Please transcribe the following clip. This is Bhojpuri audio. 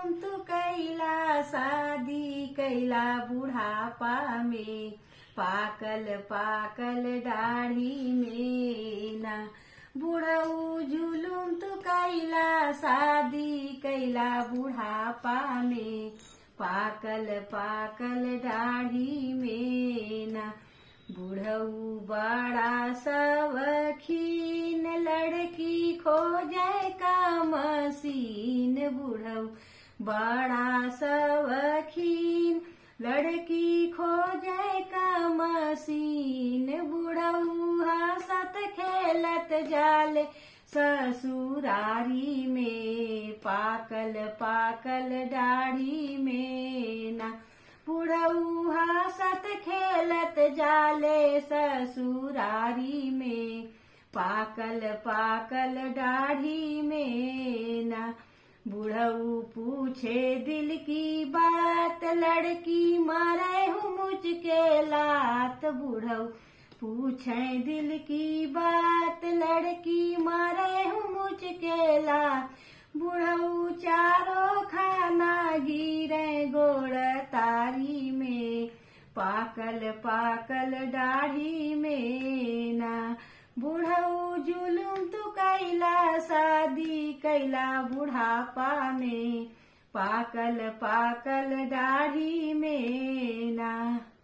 जुलुम तू कैला शादी कैला बुढ़ापा में पाकल पाकल दाढ़ी में ना बुढ़ऊ जुलुम तू कैला शादी कैला बुढ़ापा में पाकल पाकल दाढ़ी में ना बुढ़ऊ बड़ा सवखीन लड़की खोजे का मसीन बुढ़ऊ बड़ा सवखीन लड़की खोजे का मसीन बुढ़ऊ हंसत खेलत जाले ससुरारी में पाकल पाकल दाढ़ी में ना बुढ़ऊ हंसत खेलत जाले ससुरारी में पाकल पाकल दाढ़ी में ना बुढ़ऊ पूछे दिल की बात लड़की मारे हूँ मुझके लात बुढ़ऊ पूछे दिल की बात लड़की मारे हूँ मुझके लात बुढ़ऊ चारों खाना गिरे गोड़ तारी में पाकल पाकल दाढ़ी में ना बुढ़ऊ जुलुम तू कैला शादी कैला बुढ़ापा में पाकल पाकल दाढ़ी में ना